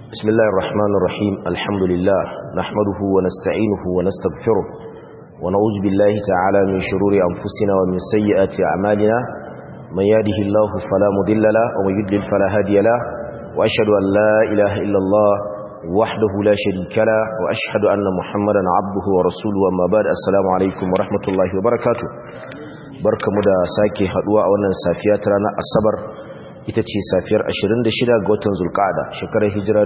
بسم الله الرحمن الرحيم الحمد لله نحمده ونستعينه ونستغفره ونعوذ بالله تعالى من شرور أنفسنا ومن سيئات أعمالنا من يهده الله فلا مضل له ومن يضلل فلا هادي له وأشهد أن لا إله إلا الله وحده لا شريك له وأشهد أن محمدا عبده ورسوله أما بعد السلام عليكم ورحمة الله وبركاته barkamu da sake haduwa a wannan safiya ta ranar asabar ita ce safiyar 26 ga watan zulqa'ada shekarar hijira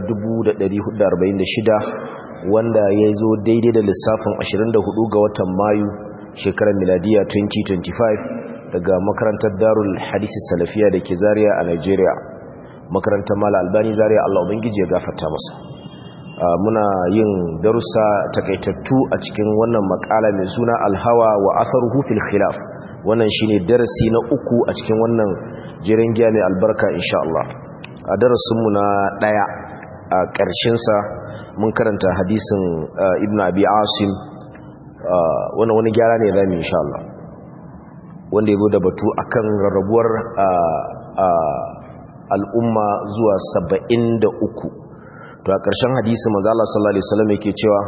1446 wanda ya zo daidai da lissafin 24 ga watan mayu shekarar miladiya 2025 daga makarantar darul hadisi salafiya da ke zariya a nigeria makarantar mala albani zariya allah ubangiji ya gafarta masa muna yin darussa takaitattu a cikin wannan makala mai suna alhawa wa atharuhu fil khilaf wannan shine darasi na uku a cikin wannan jiran giya mai albarka insha Allah a darasinmu na daya a ƙarshen sa mun karanta hadisin Ibn Abi Asim wannan wani gyara ne zamu insha Allah wanda yazo da batu akan rarrabuwar al'umma zuwa 73 to a ƙarshen hadisi manzo Allah sallallahu alaihi wasallam yake cewa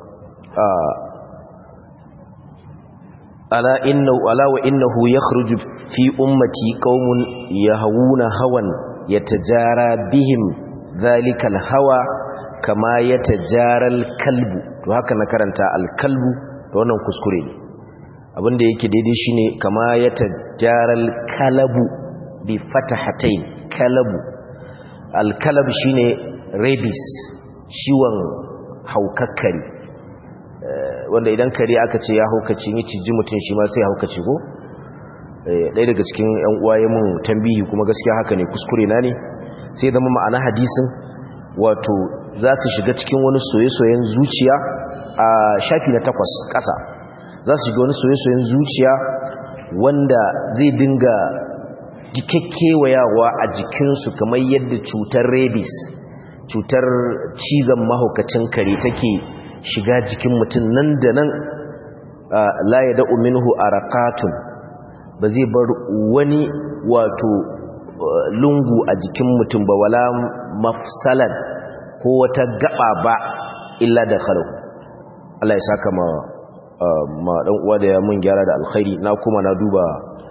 ala inna ala wa innahu yakhruju fi ummati qaumun yahawuna hawan yatajara bihim dhalika alhawa kama yatajara alkalbu to haka na karanta alkalbu to wannan kuskure ne abinda yake daidai shine kama yatajara alkalabu bi fatahatayn kalabu alkalab shine rabies ciwon haukakkari wanda idan kare aka ce ya haukaci ni ciji mutum shi ma sai haukaci ko ɗaya daga cikin yan uwaye mun tambihi kuma gaskiya haka ne kuskure na ne sai zama ma'ana hadisin wato za su shiga cikin wani soye-soyen zuciya a shafi na takwas ƙasa za su shiga wani soye-soyen zuciya wanda zai dinga jikakkewayawa a jikinsu kamar yadda cutar rabies cutar cizon mahaukacin kare take shiga jikin mutum nan da nan la ya da'u minhu arakatun ba zai bar wani wato lungu a jikin mutum ba wala mafsalan ko wata gaba ba illa da khalu Allah ya saka ma ma dan uwa da ya mun gyara da alkhairi na kuma na duba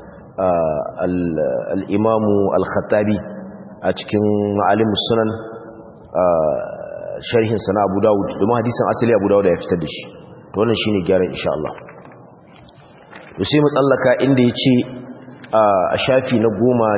al-imamu al-khattabi a cikin ma'alimus sunan sharhin sana Abu Dawud domin hadisin asali Abu Dawud ya fitar da shi to wannan shine gyaran insha Allah to sai mu tsallaka inda yace a shafi na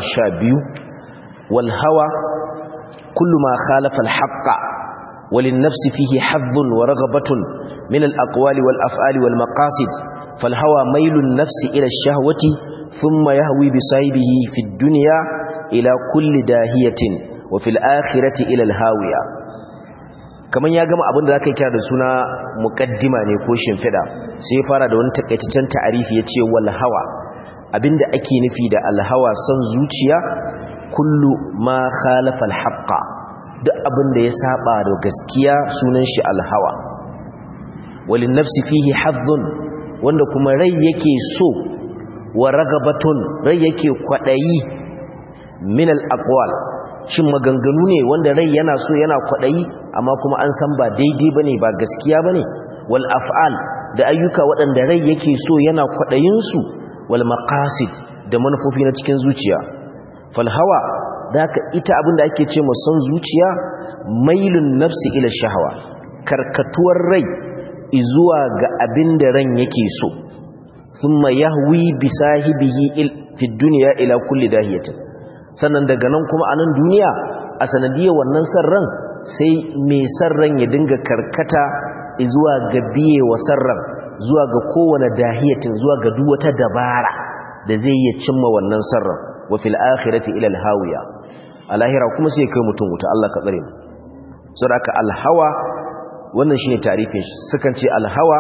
12 wal hawa kullu ma khalafa al haqqa walin nafsi fihi haddun wa raghabatun min al aqwali wal af'ali wal maqasid fal hawa mailun nafsi ila ash shahwati thumma yahwi bi sahibihi fi ad-dunya ila kulli dahiyatin wa fil akhirati ila al hawiya kamar ya gama abin da zaka kira da suna muqaddima ne ko shimfida sai ya fara da wani takaitaccen ta'arifi yace wal hawa abinda ake nufi da al hawa san zuciya kullu ma khalafa al haqqa duk abin da ya saba da gaskiya sunan shi al hawa walin nafsi fihi haddun wanda kuma rai yake so wa ragabatun rai yake kwadayi min al aqwal shin maganganu ne wanda rai yana so yana kwadayi amma kuma an san ba daidai bane ba gaskiya bane wal af'al da ayyuka waɗanda rai yake so yana kwadayin su wal maqasid da manufofi na cikin zuciya fal hawa daka ita abinda ake ce mu san zuciya mailun nafsi ila shahwa karkatuwar rai izuwa ga abinda ran yake so thumma yahwi bi sahibihi fi dunya ila kulli dahiyatin sannan daga nan kuma a nan duniya a sanadiyar wannan sarran sai mai sarran ya dinga karkata zuwa ga biye wa sarran zuwa ga kowane dahiyatin zuwa ga duk wata dabara da zai iya cimma wannan sarran wa fil akhirati ila al hawiya a lahira kuma sai kai mutum wuta Allah ka tsare mu saboda al hawa wannan shine tarifin shi sukan ce al hawa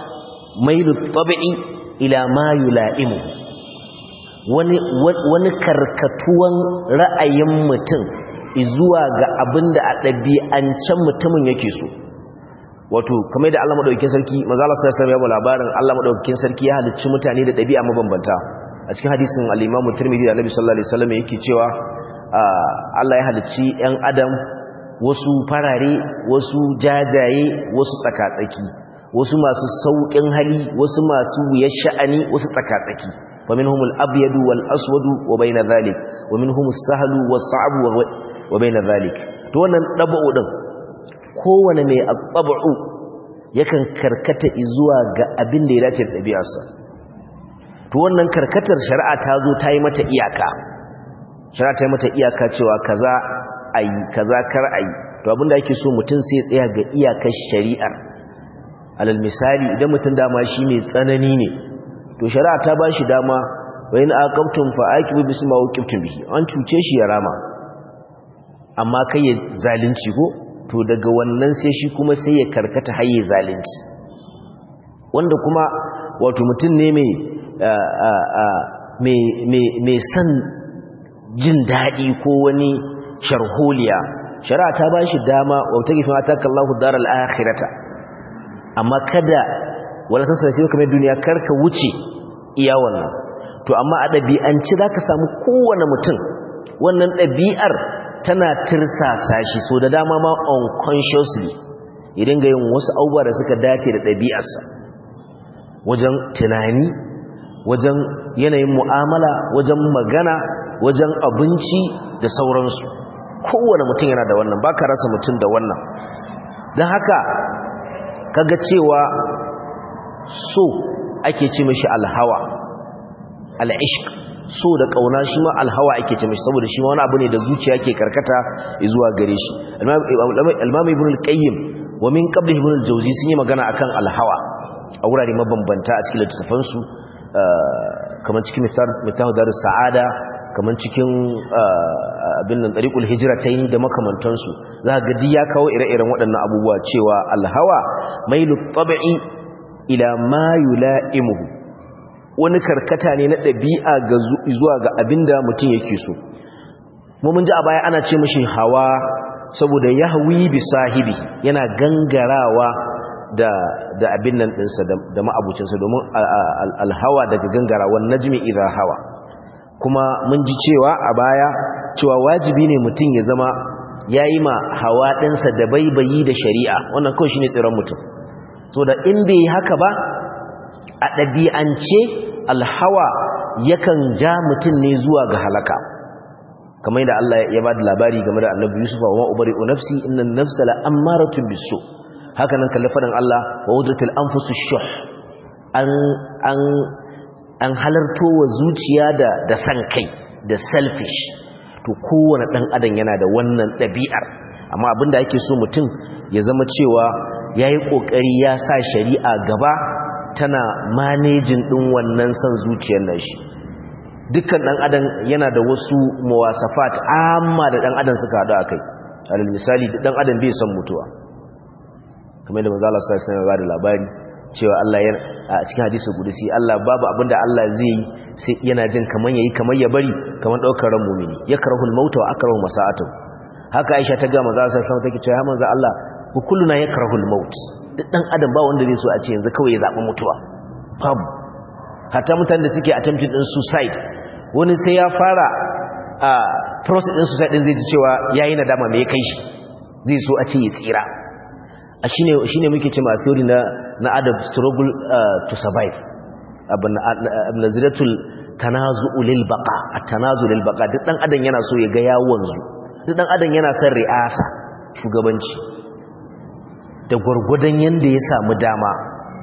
mailu tabi'i ila ma yula'imu wani wani karkatuwan ra'ayin mutum zuwa ga abin da a ɗabi'ancen mutumin yake so wato kamar da Allah madaukakin sarki manzo Allah sallallahu alaihi wasallam ya labarin Allah madaukakin sarki ya halicci mutane da ɗabi'a mabambanta a cikin hadisin al-Imam Tirmidhi da Annabi sallallahu alaihi wasallam yake cewa Allah ya halicci 'yan adam wasu farare wasu jajaye wasu tsakatsaki wasu masu sauƙin hali wasu masu wuyar sha'ani wasu tsakatsaki wa minhumul abyadu wal aswadu wa bayna dhalik wa minhumus sahlu was sa'bu wa bayna dhalik to wannan dabu din kowane mai abu yakan karkata zuwa ga abin da ya dace da ɗabi'arsa to wannan karkatar shari'a ta zo ta yi mata iyaka shari'a ta yi mata iyaka cewa kaza ayi kaza kar ayi to abinda ake so mutum sai ya tsaya ga iyakar shari'ar alal misali idan mutum dama shi mai tsanani ne to shari'a ta ba shi dama wa in aqamtum fa aqibu bisma waqibtum bihi an cuce shi ya rama amma kai ya zalunci ko to daga wannan sai shi kuma sai ya karkata haye zalunci wanda kuma wato mutum ne mai san jin daɗi ko wani sharholiya shari'a ta ba shi dama wata gifin ataka Allahu daral akhirata amma kada wala ta sai kamar duniya karka wuce iya wannan to amma a ɗabi'anci za ka samu kowane mutum wannan ɗabi'ar tana tirsasa shi so da dama ma unconsciously idan ga yin wasu abubuwa da suka dace da ɗabi'arsa wajen tunani wajen yanayin mu'amala wajen magana wajen abinci da sauransu kowane mutum yana da wannan baka rasa mutum da wannan don haka kaga cewa so ake ce mashi alhawa al'ishq so da kauna shi ma alhawa ake ce mashi saboda shi ma wani abu ne da zuciya ke karkata zuwa gare shi almami ibn al-qayyim wa min qabli ibn al-jawzi sun yi magana akan alhawa a wurare mabambanta a cikin littattafansu kamar cikin mitahu darus sa'ada kamar cikin abin nan tariqul hijratayn da makamantansu za ga duk ya kawo ire-iren waɗannan abubuwa cewa alhawa mailu tab'i ila ma yula'imuhu wani karkata ne na ɗabi'a ga zuwa ga abinda mutum yake so mu mun ji a baya ana ce mishi hawa saboda yahwi bi sahibi yana gangarawa da da abin nan ɗinsa da ma'abucinsa domin alhawa daga gangarawan najmi idha hawa kuma mun ji cewa a baya cewa wajibi ne mutum ya zama ya yi ma hawa ɗinsa da baibayi da shari'a wannan kawai shi ne tsiron mutum so da in bai haka ba a ɗabi'ance alhawa yakan ja mutum ne zuwa ga halaka kamar da Allah ya ba da labari game da annabi Yusuf wa ma'ubari nafsi inna nafsa la ammaratun bisu haka nan kalli faɗin Allah wa wudratul anfusu shuh an an an halarto wa zuciya da da san kai da selfish to kowane dan adam yana da wannan ɗabi'ar amma abinda ake so mutum ya zama cewa yayi kokari ya sa shari'a gaba tana manejin din wannan san zuciyar nashi dukkan dan adam yana da wasu muwasafat amma da dan adam suka hadu akai alal misali dan adam bai son mutuwa kamar da manzo Allah sallallahu alaihi wasallam ya labari cewa Allah ya a cikin hadisi gudusi Allah babu abinda Allah zai yi sai yana jin kaman yayi kamar ya bari kamar daukar ran mu'mini yakrahul maut wa akrahu masa'atu haka Aisha ta ga manzo sallallahu alaihi wasallam take cewa ya manzo Allah ku kulluna yakrahul maut duk dan adam ba wanda zai so a ce yanzu kawai ya zabi mutuwa babu hatta mutanen da suke attempting din suicide wani sai ya fara a process din suicide din zai ji cewa yayi nadama me ya kai shi zai so a ce ya tsira a shine shine muke cewa theory na na adam struggle uh, to survive abin naziratul tanazu'u lil baqa at-tanazu lil baqa duk dan adam yana so ya ga ya wanzu duk dan adam yana son ri'asa shugabanci da gurgurdan yanda ya samu dama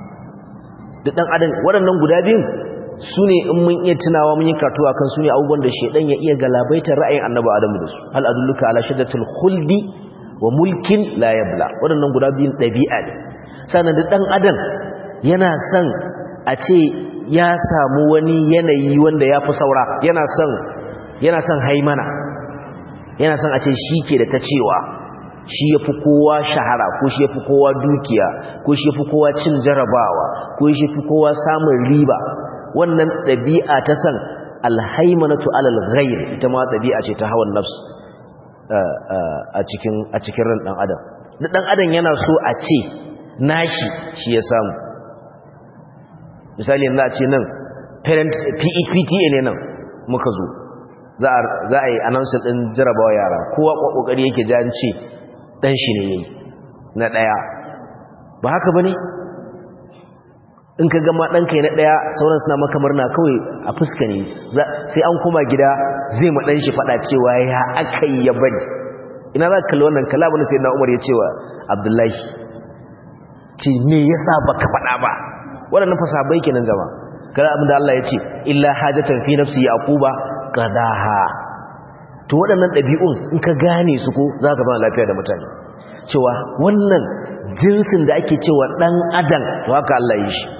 duk dan adam waɗannan guda biyun su ne in mun iya tunawa mun yi katuwa kan su ne abubuwan da shedan ya iya galabaitar ra'ayin annabi adamu da su hal adulluka ala shaddatul khuldi wa mulkin la yabla waɗannan guda biyun ɗabi'a ne sannan da ɗan adam yana son a ce ya samu wani yanayi wanda ya fi saura yana son yana son haimana yana son a ce shi ke da ta cewa shi ya fi kowa shahara ko shi ya fi kowa dukiya ko shi ya fi kowa cin jarabawa ko shi ya fi kowa samun riba wannan ɗabi'a ta san alhaimanatu alal ghair ita ma ɗabi'a ce ta hawan nafs a cikin a cikin ran dan adam da dan adam yana so a ce nashi shi ya samu misali yanzu a ce nan parent PTA ne nan muka zo za a yi announcement din jarabawa yara kowa kokari yake ji an ce dan shi ne yayi na daya ba haka bane in ka gama ɗanka na ɗaya sauran suna maka murna kawai a fuska ne sai an koma gida zai ma ɗan shi faɗa cewa ya aka yi ya bari ina za ka kalli wannan kalamun sai na umar ya cewa abdullahi ce me ya sa ba ka faɗa ba waɗannan fasabai kenan zama kada abinda Allah ya ce illa hajatan fi nafsi yaquba qadaha to waɗannan ɗabi'un in ka gane su ko za ka zama lafiya da mutane cewa wannan jinsin da ake cewa ɗan adam to haka Allah ya yi shi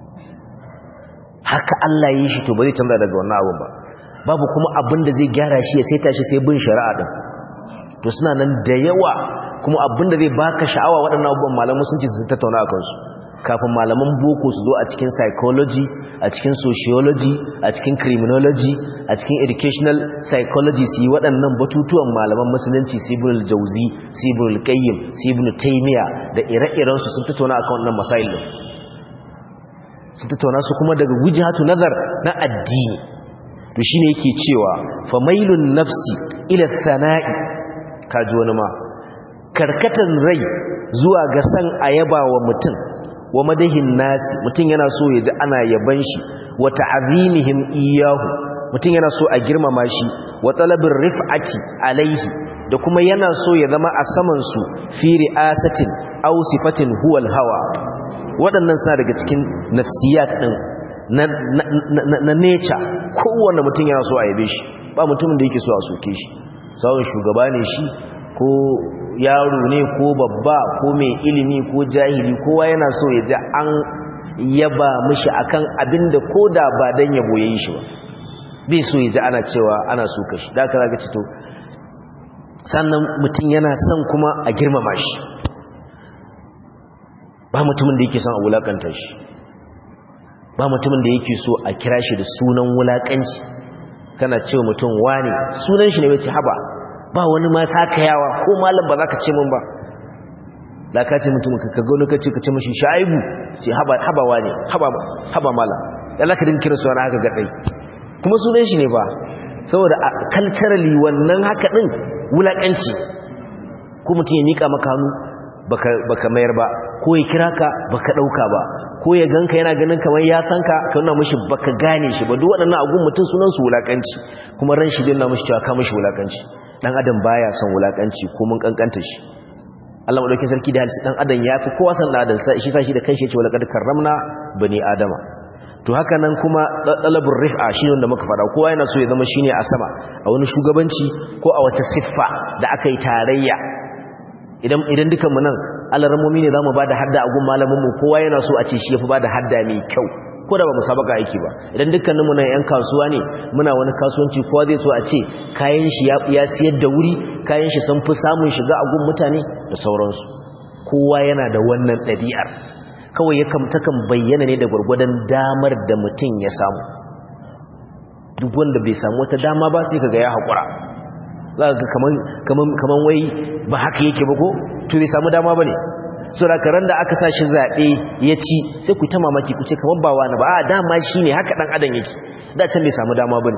haka Allah ya yi shi to ba zai canza daga wannan abun ba babu kuma abin da zai gyara shi ya saita shi sai bin shari'a din to suna nan da yawa kuma abin da zai baka sha'awa waɗannan abubuwan malaman sun ce su tattauna a kansu kafin malaman boko su zo a cikin psychology a cikin sociology a cikin criminology a cikin educational psychology su yi waɗannan batutuwan malaman musulunci sibirul jauzi sibirul qayyim sibirul taymiya da ire-irensu sun tattauna akan wannan masail din sun tattauna su kuma daga wujhatu nazar na addini to shine yake cewa famailun nafsi ila sana'i kaji wani ma karkatan rai zuwa ga san ayaba wa mutum wa madahin nasi mutum yana so ya ji ana yaban shi wa ta'zimihim iyahu mutum yana so a girmama shi wa talabir rif'ati alaihi da kuma yana so ya zama a saman su fi ri'asatin aw sifatin huwal hawa waɗannan suna daga cikin nafsiyat ɗin na nature kowane mutum yana so a yabe shi ba mutumin da yake so a soke shi sauran shugaba ne shi ko yaro ne ko babba ko mai ilimi ko jahili kowa yana so ya ji an yaba mishi akan abin da ko da ba don yabo ya yi shi ba bai so ya ji ana cewa ana so kashi da aka zaga cito sannan mutum yana son kuma a girmama shi ba mutumin da yake son a wulakanta shi ba mutumin da yake so a kira shi da sunan wulakanci kana cewa mutum wane sunan shi ne wace haba ba wani ma yawa ko malam ba za ka ce min ba da ka ce mutum ka ga lokaci ka ce mashi shaibu ce haba haba wane haba haba malam ya za ka din kira sunan haka gatsai kuma sunan shi ne ba saboda culturally wannan haka din wulakanci ko mutum ya nika maka hannu baka mayar ba ko ya kira ka baka dauka ba ko ya ganka yana ganin kamar ya san ka ka nuna mishi baka gane shi ba duk waɗannan agun mutum sunan su wulakanci kuma ran shi din na mishi cewa ka mishi wulakanci dan adam baya son wulakanci ko mun kankanta shi Allah madaukakin sarki da halisi dan adam yafi kowa san dan adam shi sa shi da kanshi yace walaqad karramna bani adama to haka nan kuma talabur rif'a shi wanda muka fada kowa yana so ya zama shine a sama a wani shugabanci ko a wata siffa da aka yi tarayya idan idan dukan mu nan alaramomi ne zamu bada hadda a gun malamin mu kowa yana so a ce shi yafi bada hadda mai kyau ko da ba musabaka aiki ba idan dukkaninmu nan yan kasuwa ne muna wani kasuwanci kowa zai so a ce kayan shi ya siyar da wuri kayan shi sun fi samun shiga a gun mutane da sauransu kowa yana da wannan ɗabi'ar kawai ya takan bayyana ne da gwargwadon damar da mutum ya samu duk wanda bai samu wata dama ba sai kaga ya haƙura za ka kaman wai ba haka yake ba ko to bai samu dama ba ne surakaran da aka sa shi zaɓe ya ci sai ku ta mamaki ku ce kamar ba wani ba a dama shi ne haka ɗan adam yake da can bai samu dama ba ne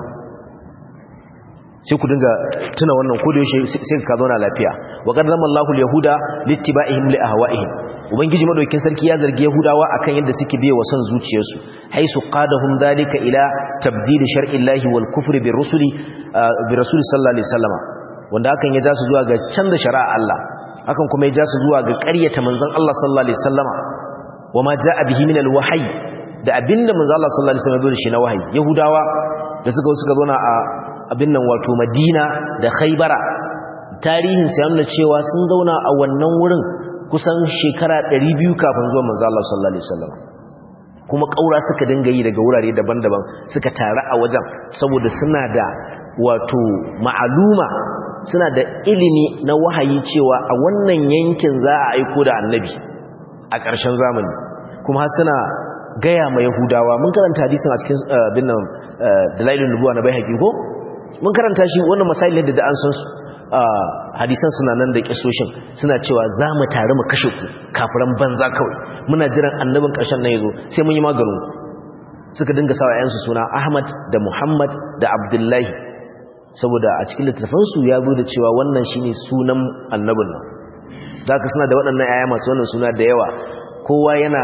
sai ku dinga tuna wannan ko da yaushe sai ka zauna lafiya wa qad zama Allahu al-yahuda littiba'ihim li ahwa'ihim ubangiji madaukin sarki ya zargi yahudawa akan yadda suke biye wa son zuciyarsu haisu qadahum dhalika ila tabdil shar'i llahi wal kufri bi rusuli bi rasuli sallallahu alaihi wasallam wanda hakan ya ja su zuwa ga canza shari'a Allah hakan kuma ya ja su zuwa ga ƙaryata manzon Allah sallallahu alaihi wasallama wama jaa bihi min al-wahyi da abinda manzon Allah sallallahu alaihi wasallam ya zo da shi na wahayi yahudawa da suka suka zo na a abin nan wato Madina da Khaybara tarihin sai nuna cewa sun zauna a wannan wurin kusan shekara 200 kafin zuwan manzon Allah sallallahu alaihi wasallam kuma kaura suka dinga yi daga wurare daban-daban suka tare a wajen saboda suna da wato ma'aluma suna da ilimi na wahayi cewa a wannan yankin za a aiko da annabi a ƙarshen zamani kuma suna gaya ma yahudawa mun karanta hadisin a cikin bin nan dalailun nubuwa na bai haƙi ko mun karanta shi wannan masailin da an san su hadisan suna nan da kisoshin suna cewa za mu tare mu kashe ku kafiran banza kawai muna jiran annabin ƙarshen nan yazo sai mun yi maganin suka dinga sawa yansu suna Ahmad da Muhammad da Abdullahi saboda a cikin littafansu ya zo da cewa wannan shine sunan annabin nan zaka suna da waɗannan yaya masu wannan suna da yawa kowa yana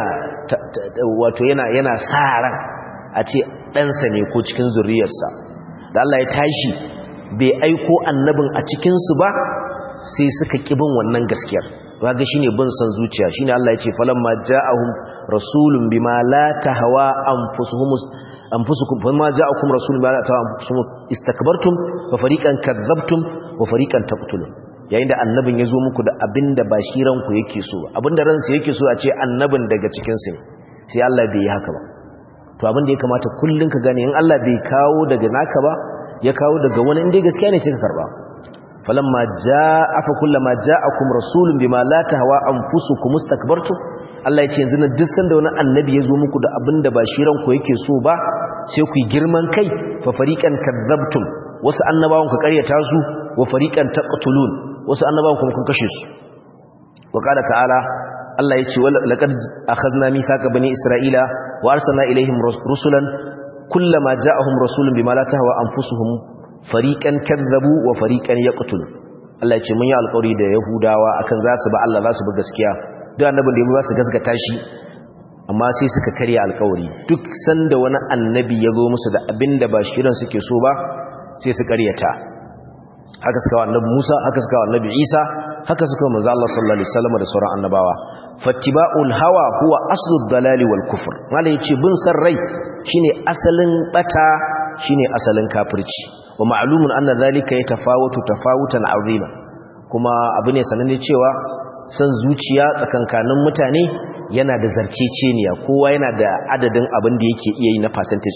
wato yana yana sa ran a ce ɗansa ne ko cikin zuriyarsa da Allah ya tashi bai aiko annabin a cikinsu ba sai suka kibin wannan gaskiyar waga shine bin son zuciya shine Allah ya ce falamma ja'ahum rasulun bima la tahwa anfusuhum anfusukum falamma ja'akum rasulun bima la tahwa anfusuhum istakbartum wa fariqan kadzabtum wa fariqan taqtulun yayin da annabin ya zo muku da abinda ba shi ranku yake so abinda ransa yake so a ce annabin daga cikin su sai Allah bai yi haka ba to abin da ya kamata kullun ka gane in Allah bai kawo daga naka ba ya kawo daga wani inda gaskiya ne sai ka karba falamma jaa fa kullama ja'akum rasulun bima la tahwa anfusukum mustakbartum Allah ya ce yanzu na duk sanda wani annabi ya zo muku da abinda ba shi ranku yake so ba sai ku girman kai fa fariqan kadzabtum wasu annabawan ku karyata su wa fariqan taqtulun wasu annabawan kuma kun kashe su wa qala ta'ala Allah ya ce laqad akhadna mithaqa bani isra'ila wa arsalna ilaihim rusulan kullama ja'ahum rasulun bima la tahwa anfusuhum fariqan kadzabu wa fariqan yaqtulu Allah ya ce mun yi alƙawari da Yahudawa akan za su ba Allah za su bi gaskiya duk annabin da ya za su gaskata shi amma sai suka karya alƙawari duk sanda wani annabi ya zo musu da abinda ba shirin suke so ba sai su karyata haka suka wa annabi Musa haka suka wa annabi Isa haka suka manzo Allah sallallahu alaihi wasallam da sauran annabawa fattiba'ul hawa huwa aslud dalali wal kufr malai yace bin san rai shine asalin bata shine asalin kafirci wa ma'lumun anna zalika yatafawatu tafawutan azima kuma abu ne sananne cewa san zuciya tsakankanin mutane yana da zarceceniya kowa yana da adadin abin da yake iya yi na percentage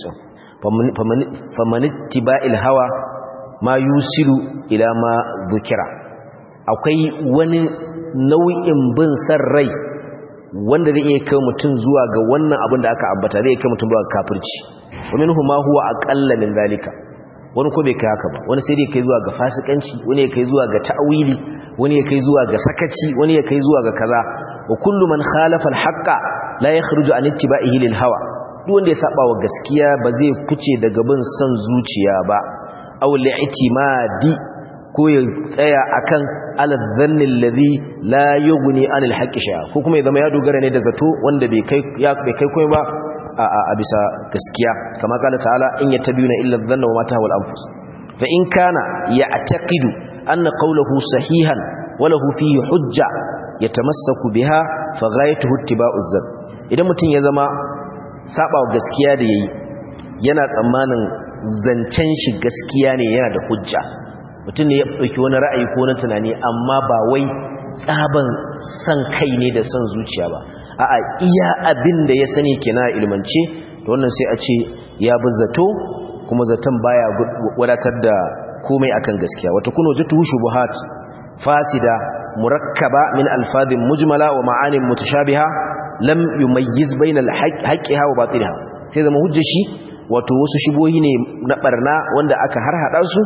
din famanittiba'il hawa ma yusilu ila ma dhukira akwai wani nau'in bin san rai wanda zai iya kai mutum zuwa ga wannan abin da aka ambata zai kai mutum zuwa ga kafirci wa minhu ma huwa aqalla min zalika wani ko bai kai haka ba wani sai dai kai zuwa ga fasikanci wani ya kai zuwa ga ta'wili wani ya kai zuwa ga sakaci wani ya kai zuwa ga kaza wa kullu man khalafa al-haqqa la yakhruju an ittiba'ihi lil hawa duk wanda ya saba wa gaskiya ba zai fice daga bin son zuciya ba aw li'timadi ko ya tsaya akan alazannin ladhi la yughni anil haqqi shay'a ko kuma ya zama ya dogara ne da zato wanda bai kai ya bai kai komai ba a bisa gaskiya kama kala ta'ala in yattabi'una illa dhanna wa ma tahwal anfus fa in kana ya'taqidu anna qawluhu sahihan wa lahu fihi hujja yatamassaku biha fa ghayatuhu ittiba'u dhann idan mutun ya zama saba gaskiya da yayi yana tsammanin zancen shi gaskiya ne yana da hujja mutum ne ya ɗauki wani ra'ayi ko wani tunani amma ba wai tsaban san kai ne da son zuciya ba a'a iya abin da ya sani kina ilmance to wannan sai a ce ya bi zato kuma zaton baya wadatar da komai akan gaskiya wata kuno jatu shubuhat fasida murakkaba min alfadhin mujmala wa ma'anin mutashabiha lam yumayyiz bainal haqqiha wa batiliha sai zama hujjar shi wato wasu shubohi ne na barna wanda aka harhada su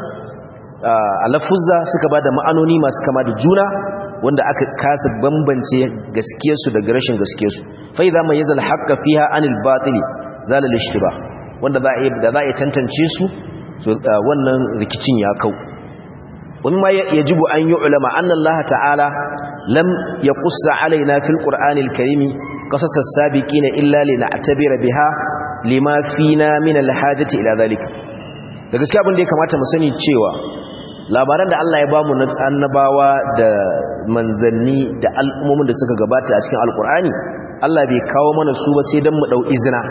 a lafuzza suka ba da ma'anoni masu kama da juna wanda aka kasa bambance gaskiyarsu daga rashin gaskiyarsu fa idza ma yazal haqqa fiha anil batili zala lishtiba wanda za a da za a tantance su so wannan rikicin ya kau wani ma yajibu an yi ulama anna Allah ta'ala lam yaqussa alaina fil qur'anil karimi qasas as-sabiqina illa lina'tabira biha lima fina min al-hajati ila zalika da gaskiya abin da ya kamata mu sani cewa labaran da Allah ya ba mu na annabawa da manzanni da al'ummomin da suka gabata a cikin alkur'ani Allah bai kawo mana su ba sai don mu ɗau izina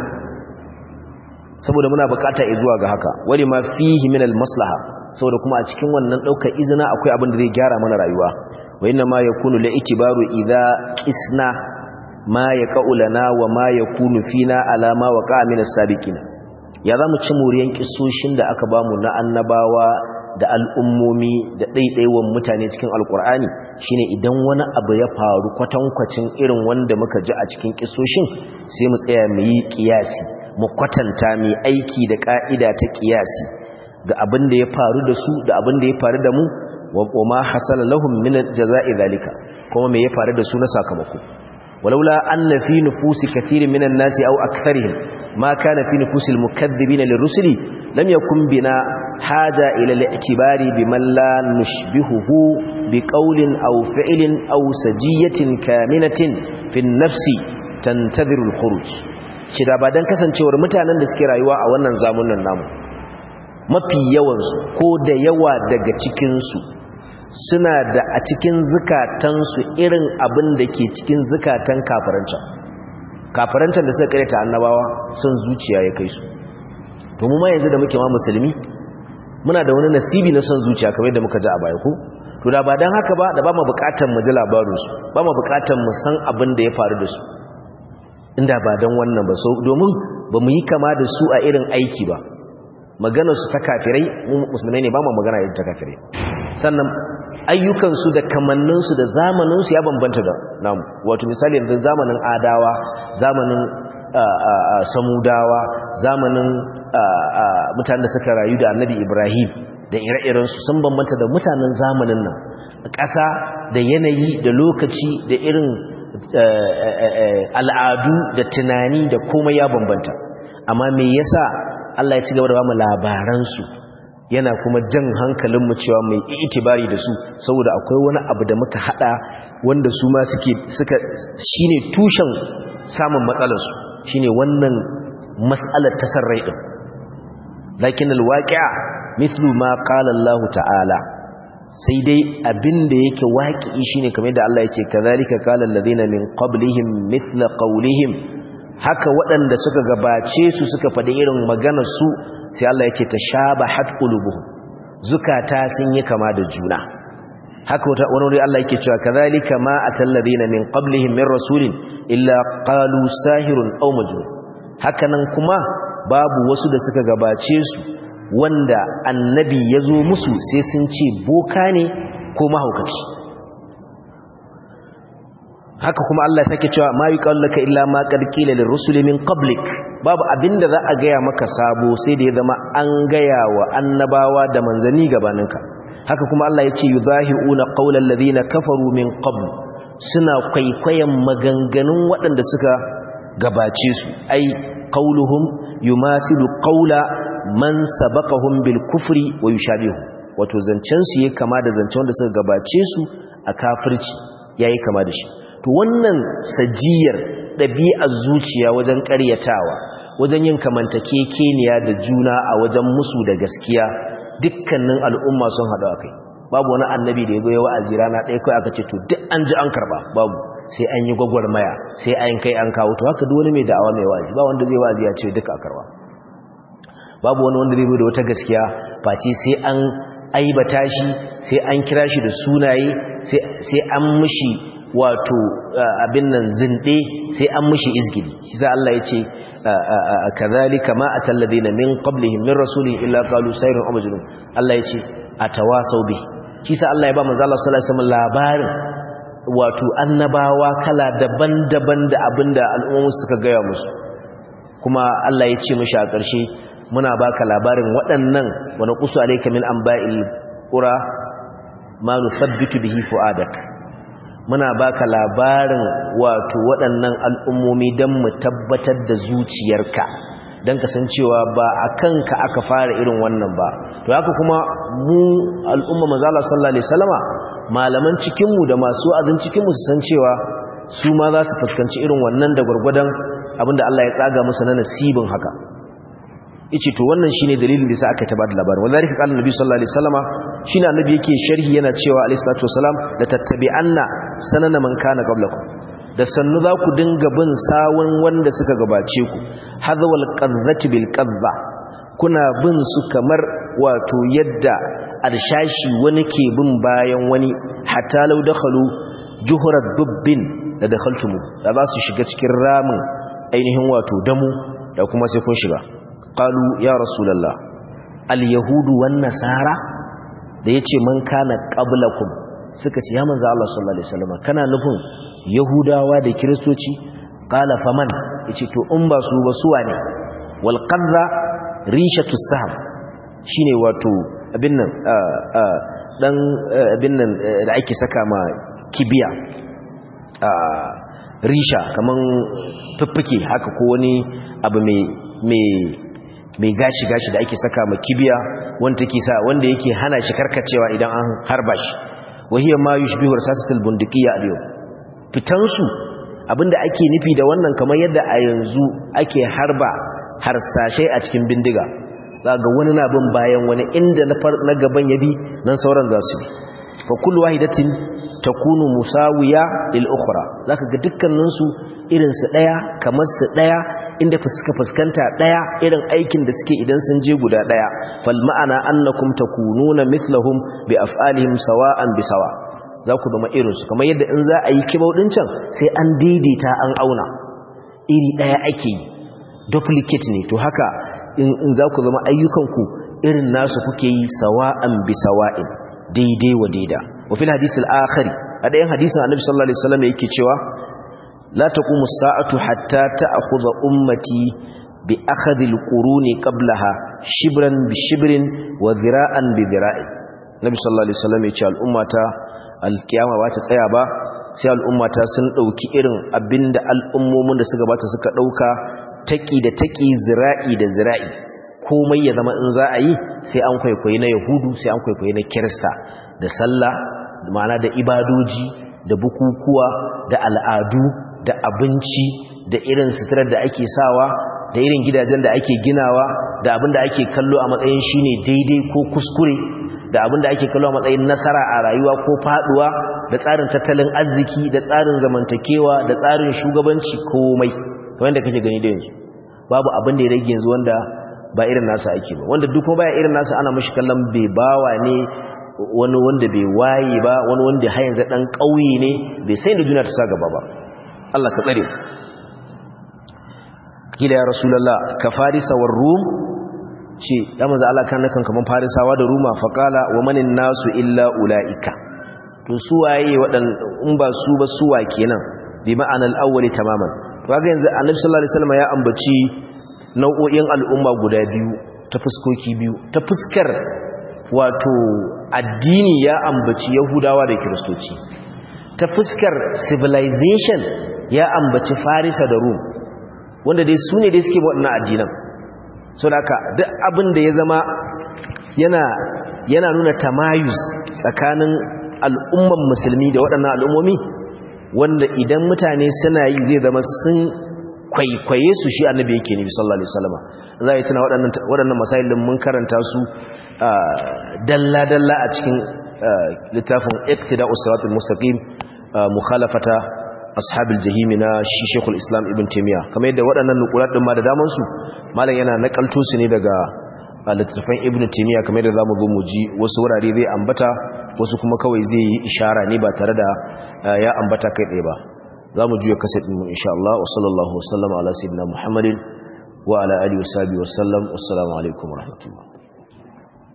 saboda muna bukata zuwa ga haka wani ma fihi min maslaha saboda kuma a cikin wannan ɗaukar izina akwai abin da zai gyara mana rayuwa wa inna ma yakunu la itibaru idza qisna ma yaqulana wa ma yakunu fina ala ma waqa min as-sabiqina ya zamu ci muriyan kissoshin da aka bamu na annabawa da al'ummomi da ɗaiɗaiwan mutane cikin alkur'ani shine idan wani abu ya faru kwatankwacin irin wanda muka ji a cikin kisoshin sai mu tsaya mu yi ƙiyasi mu kwatanta mai aiki da ƙa'ida ta ƙiyasi ga abin da ya faru da su da abin da ya faru da mu wa ma hasala lahum min jaza'i zalika kuma me ya faru da su na sakamako walaula anna fi nufusi kathirin minan nasi aw aktharihim ma kana fi nufusil mukaththibina lirrusuli lam yakun bina haja ila al-i'tibari biman la nushbihuhu biqawlin aw fi'lin aw sajiyatin kaminatin fi an-nafsi tantadhiru al-khuruj shi da ba dan kasancewar mutanen da suke rayuwa a wannan zamanin namu mafi yawansu ko da yawa daga cikinsu suna da a cikin zukatansu irin abin da ke cikin zukatan kafirancan kafirancan da suka karyata annabawa sun zuciya ya kai su to mu ma yanzu da muke ma musulmi muna da wani nasibi na son zuciya kamar da muka ji a baya ko to da ba dan haka ba da ba mu bukatar mu ji labarinsu ba mu bukatar mu san abin da ya faru da su inda ba dan wannan ba so domin ba mu yi kama da su a irin aiki ba maganarsu ta kafirai musulmai ne ba mu magana irin ta kafirai sannan ayyukansu da kamanninsu da zamaninsu ya bambanta da namu wato misali yanzu zamanin adawa zamanin samudawa zamanin mutanen da suka rayu da annabi ibrahim da ire-irensu sun bambanta da mutanen zamanin nan ƙasa da yanayi da lokaci da irin al'adu da tunani da komai ya bambanta amma me yasa Allah ya ci gaba da ba mu labaransu yana kuma jan hankalinmu cewa mai itibari da su saboda akwai wani abu da muka hada wanda su ma suke suka shine tushen samun matsalarsu shine wannan mas'alar tasarrai din lakin alwaqi'a mithlu ma qala Allah ta'ala sai dai abinda yake waqi'i shine kamar da Allah ya ce kazalika qala alladhina min qablihim mithla qawlihim haka waɗanda suka gabace su suka faɗi irin maganar su sai Allah ya ce ta shaba hatqulubuhum zukata sun yi kama da juna haka wani wuri Allah yake cewa kazalika ma atal ladina min qablihim min rasulin illa qalu sahirun aw majnun haka nan kuma babu wasu da suka gabace su wanda annabi ya zo musu sai sun ce boka ne ko mahaukaci haka kuma Allah sake cewa ma yuqallaka illa ma qad qila lirrusuli min qablik babu abinda za a gaya maka sabo sai da ya zama an gaya wa annabawa da manzani gabaninka haka kuma Allah ya ce yuzahiuna qaulal ladina kafaru min qabl suna kwaikwayon maganganun waɗanda suka gabace su ai qauluhum yumathilu qaula man sabaqahum bil kufri wa yushabihu wato zancen su yake kama da zancen wanda suka gabace su a kafirci yayi kama da shi to wannan sajiyar ɗabi'ar zuciya wajen ƙaryatawa wajen yin kamantakekeniya da juna a wajen musu da gaskiya dukkanin al'umma sun haɗu a kai babu wani annabi da ya zo ya wa'azi rana ɗaya kawai aka ce to duk an ji an karɓa babu sai an yi gwagwarmaya sai an kai an kawo to haka duk wani mai da'awa mai wa'azi ba wanda zai wa'azi ya ce duka a karɓa babu wani wanda zai zo da wata gaskiya face sai an aibata shi sai an kira shi da sunaye sai an mushi wato abin nan zinde sai an mushi izgili shi sa Allah ya ce kazalika ma atalladina min qablihim min rasulin illa qalu sayrun aw majnun Allah ya ce atawasau bi shi sa Allah ya ba manzo Allah sallallahu alaihi wasallam labarin wato annabawa kala daban-daban da abinda al'ummu suka gaya musu kuma Allah ya ce mishi a ƙarshe muna baka labarin waɗannan wa naqsu alayka min anba'il qura ma nuthabbitu bihi fu'adak muna baka labarin wato waɗannan al'ummomi don mu tabbatar da zuciyarka don kasancewa ba a kanka aka fara irin wannan ba to haka kuma mu al'umma mazala sallallahu alaihi salama malaman cikinmu da masu wa'azin cikinmu su san cewa su ma za su fuskanci irin wannan da gwargwadon abinda Allah ya tsaga musu na nasibin haka yace to wannan shine dalilin da yasa aka ta bada labarin wallahi qala annabi sallallahu alaihi wasallama shine annabi yake sharhi yana cewa alaihi salatu wasalam la tattabi'anna sanana man kana qablakum da sannu za ku dinga bin sawun wanda suka gabace ku hadwal qadhati bil qadha kuna bin su kamar wato yadda arshashi wani ke bin bayan wani hatta law dakhalu juhurat dubbin da dakhaltumu da za su shiga cikin ramin ainihin wato damu da kuma sai kun shiga qalu ya rasulullah al-yahudu wan nasara da yace man kana qablakum suka ce ya manzo Allah sallallahu alaihi wasallam kana nufin yahudawa da kristoci qala faman yace to in ba su ba suwa ne wal qadra rishatu sahm shine wato abin nan dan abin nan da ake saka ma kibiya risha kaman fuffuke haka ko wani abu mai mai mai gashi gashi da ake saka ma kibiya wanda take sa wanda yake hana shi karkacewa idan an harba shi wahiya ma yushbihu rasasatul bundiqiyya al fitan su abinda ake nufi da wannan kamar yadda a yanzu ake harba harsashai a cikin bindiga ga wani na bin bayan wani inda na gaban ya bi nan sauran za su bi fa kullu wahidatin takunu musawiya lil ukhra zaka ga dukkanin su irin su daya kamar su daya inda fuska fuskanta daya irin aikin da suke idan sun je guda daya fal ma'ana annakum takununa mithlahum bi af'alihim sawa'an bi sawa za ku zama irin su kamar yadda in za a yi kibau din can sai an daidaita an auna iri daya ake yi duplicate ne to haka in za ku zama ayyukanku irin nasu kuke yi sawa'an bi sawa'in daidai wa daida wa fil hadisil akhari a dayan hadisin annabi sallallahu alaihi wasallam yake cewa la taqumu as-sa'atu hatta ta'khudha ummati bi akhadhi al-quruni qablaha shibran bi shibrin wa dhira'an bi dhira'in nabi sallallahu alaihi wasallam ya ce al'ummata al-qiyama ba ta tsaya ba sai al'ummata sun dauki irin abinda al'ummomin da suka bata suka dauka taki da taki zira'i da zira'i komai ya zama in za a yi sai an kwaikwayi na yahudu sai an kwaikwayi na kirista da sallah ma'ana da ibadoji da bukukuwa da al'adu da abinci da irin suturar da ake sawa da irin gidajen da ake ginawa da abin da ake kallo a matsayin shine daidai ko kuskure da abin da ake kallo a matsayin nasara a rayuwa ko faduwa da tsarin tattalin arziki da tsarin zamantakewa da tsarin shugabanci komai kamar da kake gani da yanzu babu abin da ya rage yanzu wanda ba irin nasa ake ba wanda duk baya irin nasa ana mashi kallon bai bawa ne wani wanda bai waye ba wani wanda har yanzu dan kauye ne bai sai da duniya ta sa gaba ba Allah ka tsare kila ya rasulullah ka farisa war rum ce ya manzo Allah kan nakan kaman farisawa da ruma faqala wa manin nasu illa ulaika to su waye wadan in ba su ba su wa kenan bi ma'anal awwali tamaman to kaga yanzu annabi sallallahu alaihi wasallam ya ambaci nau'o'in al'umma guda biyu ta fuskoki biyu ta fuskar wato addini ya ambaci yahudawa da kiristoci ta fuskar civilization ya ambaci farisa da rum wanda dai su ne dai suke waɗannan addinan so da haka duk abin da ya zama yana yana nuna tamayus tsakanin al'umman musulmi da waɗannan al'ummomi wanda idan mutane suna yi zai zama sun kwaikwaye su shi annabi yake ne sallallahu alaihi wasallam za a tuna waɗannan waɗannan masailin mun karanta su dalla dalla a cikin littafin iqtida'us siratal mustaqim mukhalafata ashabil jahim na shi Sheikhul Islam Ibn Taymiyyah kamar yadda waɗannan nukulat din ma da daman su malam yana nakalto su ne daga littafin Ibn Taymiyyah kamar yadda zamu zo mu ji wasu wurare zai ambata wasu kuma kawai zai yi ishara ne ba tare da ya ambata kai tsaye ba za mu juya kaset mu insha Allah wa sallallahu wa sallama ala sayyidina Muhammadin wa ala alihi wa sahbihi wa sallam assalamu alaikum wa rahmatullah